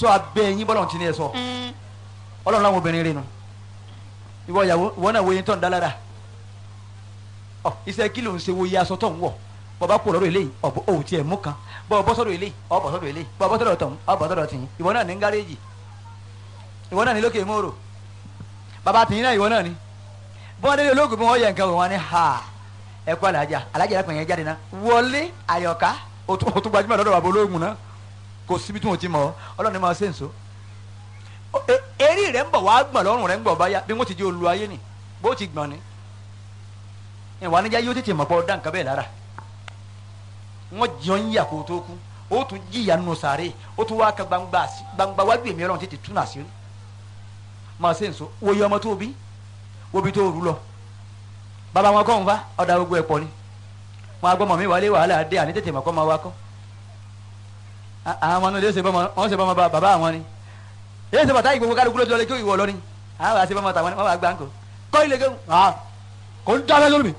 tó abẹ́ yín bọ́lọ̀ tí ní ẹ sọ ọlọ́run láwọn obìnrin rẹ nu ìwọ ìyàwó ìwọ náà wo yín tó ń dá lára ọ iṣẹ́ kí ló ń ṣe wo iye aṣọ tó ń wọ̀ bọ́ bá kú lọ́dọ̀ eléyìí ọ̀bọ̀ òun tiẹ̀ mú kan bọ́ bọ́ sọ́dọ̀ eléyìí ọ̀ bọ́ sọ́dọ̀ eléyìí bọ́ bọ́ sọ́dọ̀ tọ̀hún ọ̀ bọ́ sọ́dọ̀ tìyín ìwọ náà ní gáréèjì ìwọ náà ní lókè mòrò bàbá tìyín náà ìwọ náà ní bí wọ́n délé olóògùn bí wọ́n yẹ nǹkan wò wọ́n ní ha ẹ kú alájà alájà ẹ̀kọ́ yẹn jáde náà wọlé àyọ̀ká o tún o tún gbajúmọ̀ lọ́dọ̀ bàbá olóògùn náà kò síbi tí wọ́n ti mọ̀ ọ́ ọlọ́run ní máa ṣe nso eré rẹ̀ ń bọ̀ wá gbọ̀n lọ́rùn rẹ̀ ń bọ̀ báyà bí wọ́n ti di olú ayé ni bó ti gbọ̀n ni ìwà níjà yóò tètè mọ̀ pọ̀ dá nǹkan bẹ́ẹ̀ lára wọ́n jọ ń yà kó tó kú ó tún jìyà nù sàárè ó tún wá ka gbangba sí- gbangba wájú èmi ọlọ́run tètè tún àṣírí máa ṣe nso wòye ọmọ tó bí wóbi tó rú lọ bàbá wọn kọ́ ń fa ọ̀dà gbogbo ẹ̀ pọ̀ ni wọn agbọ́mọ mi wálé wàhálà dé àní tètè mọ̀ kọ́ máa wá kọ́ À- àwọn ọmọ náà lè ṣe bọ́mọ wọn ṣe bọ́mọ bá- bàbá àwọn ni èyí ṣe bàtà ìgbòho kálukú lójú ọlẹ́ kí ìwọ lọ ni àwọn àṣẹ bọ́mọ tàwọn ni wọn bá gbà ń kó kọ́ ilé kéwù ah kò ń dábẹ́ lórí mi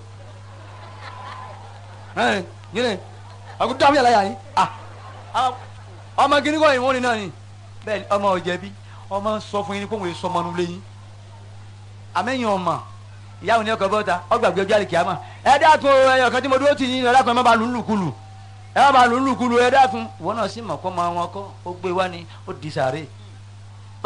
ẹ̀ yín ni àkó dábẹ́ yàrá yàrá yín ah àwọn- ọmọ gíní kọ́ ìwọ́n ni náà ni bẹ́ẹ̀ ni ọmọ ọ̀jẹ̀bi ọmọ sọ fún yín ní kóhùn èso ọmọ nulẹ̀ yín àmẹ́yìn ọmọ ìyáwó ní ọkọ̀ bọ́ta ọgbàgbé ọjọ́ àlè kìámà ẹ dákun o, ẹyọ kan tí mo dúró tì yín ẹ dákun ẹ má ba lù ú lùkulù ẹ má ba lù ú lùkulù ẹ dákun ìwọ náà sì mọ̀ kọ́ máa wọn kọ́ ó gbé wá ni ó di sàárè